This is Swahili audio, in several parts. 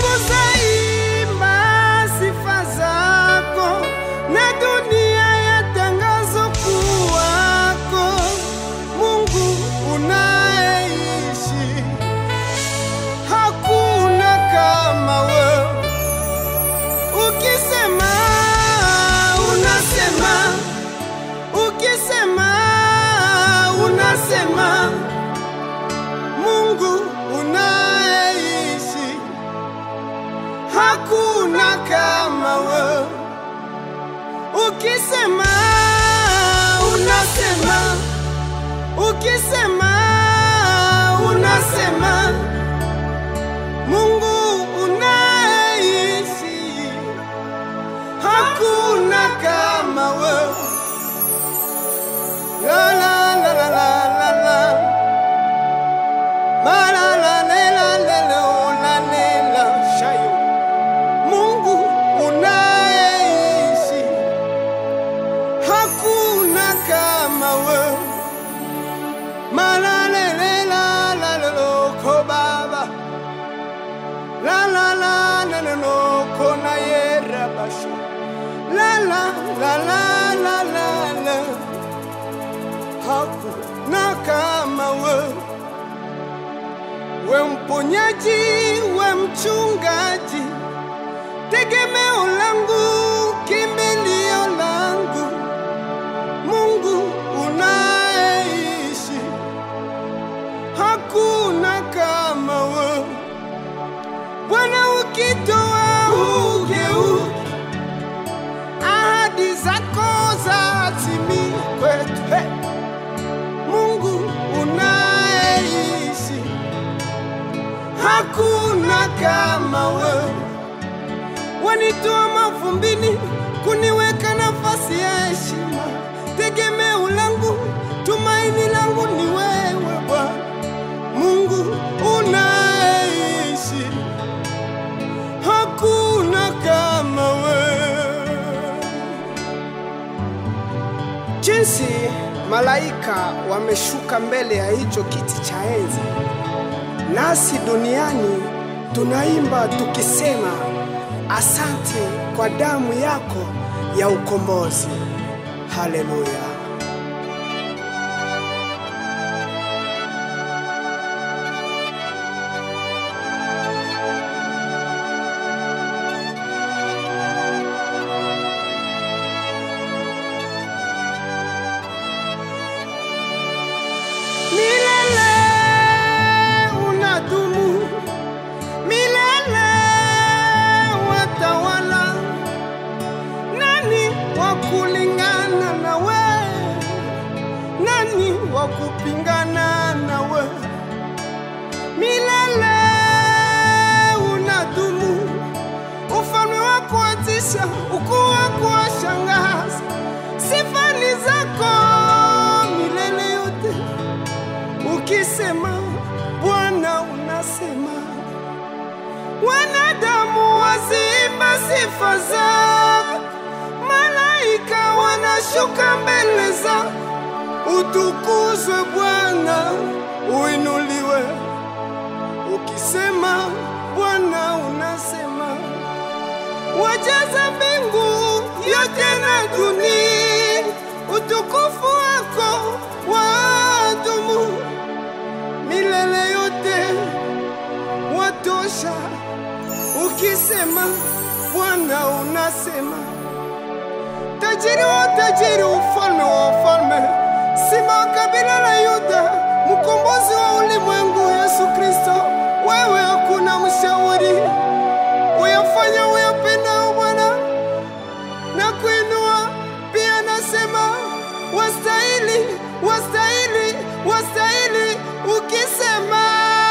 mbingu zaimba sifa zako na dunia yatangazo kuwako Mungu unayeishi, hakuna kama wewe. Ukisema unasema, ukisema unasema, Mungu unayeishi, hakuna kama wewe. Ukisema unasema, ukisema unasema, Mungu unayeishi, hakuna kama wewe. La la la la la la la. Ma la la la la la la oh, la la la. Shayo. Mungu unayeishi, hakuna kama wewe. Ma la la la la la la la ko baba. La la la la la la ko na yera basho. La la la la la la la. Hakuna kama wewe. We mponyaji, we mchungaji, tegemeo langu, kimbilio langu, Mungu unayeishi, hakuna kama wewe. Bwana ukitoa ugeuke, ahadi zako zatimie kwetu. Hey! Mungu unayeishi hakuna kama wewe. Wanitoa mavumbini kuniweka nafasi ya heshima. Tegemeo langu, tumaini langu ni wewe Bwana Mungu unayeishi, hakuna kama wewe. Jinsi malaika wameshuka mbele ya hicho kiti cha enzi nasi duniani tunaimba tukisema asante kwa damu yako ya ukombozi. Haleluya! Milele unadumu, milele watawala. Nani wa kulingana na we? Nani wa kupingana na we? Milele unadumu, ufalme wako watisha, ukuu wako washangaza. Sifa ni zako milele yote. Ukisema Bwana unasema, wanadamu waziimba sifa zako, malaika wanashuka mbele zako. Utukuzwe Bwana, uinuliwe. Ukisema Bwana unasema, wajaza mbingu yote na dunia, utukufu wako wadumu milele yote, watosha. Ukisema Bwana unasema, tajiri wa tajiri, ufalme wa ufalme, sima wa kabila la Yuda, mkombozi wa ulimwengu, Yesu Kristo, wewe hakuna mshauri, uyafanya uyapendao Bwana na kuinua pia, nasema wastahili, wastahili, wastahili. Ukisema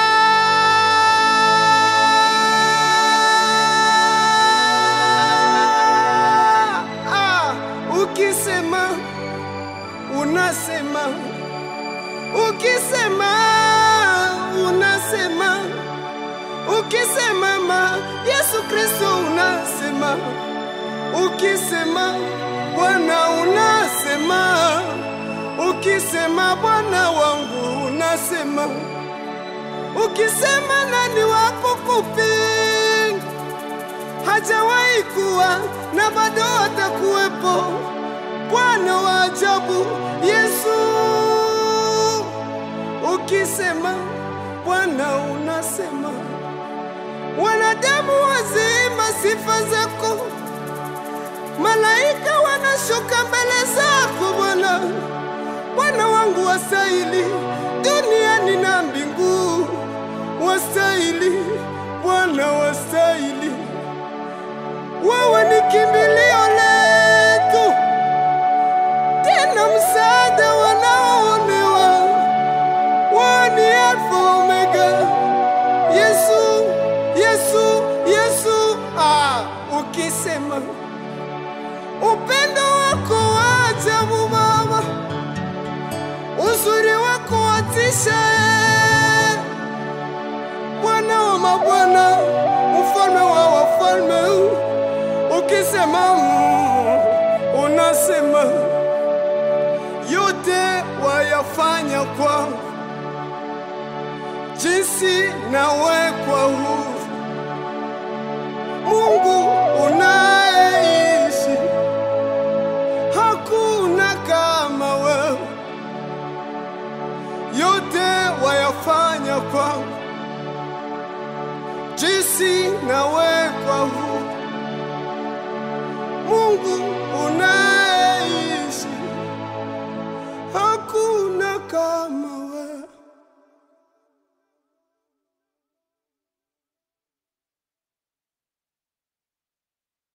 ah, ukisema unasema, ukisema unasema, ukisema ma Yesu Kristo unasema ukisema Bwana unasema, ukisema Bwana wangu unasema, ukisema nani wako kupinga? hajawahi kuwa na bado atakuwepo. Bwana wa ajabu Yesu, ukisema Bwana unasema, wanadamu wazima sifa zako, malaika wanashuka mbele zako Bwana. Bwana wangu wastahili duniani na mbingu, wastahili Bwana, wastahili. Wewe ni kimbilio letu, tena msaada wanaoonewa. Wewe ni Alfa Omega, Yesu, Yesu, Yesu. Ah, ukisema upendo wako wa ajabu Baba, uzuri wako watisha, eh. Bwana wa mabwana, mfalme wa wafalme, ukisema mm, unasema yote wayafanya kwa jinsi nawekwa huru. Mungu unayeishi, hakuna kama wewe, yote wayafanya kwangu jinsi nawekwa huru. Mungu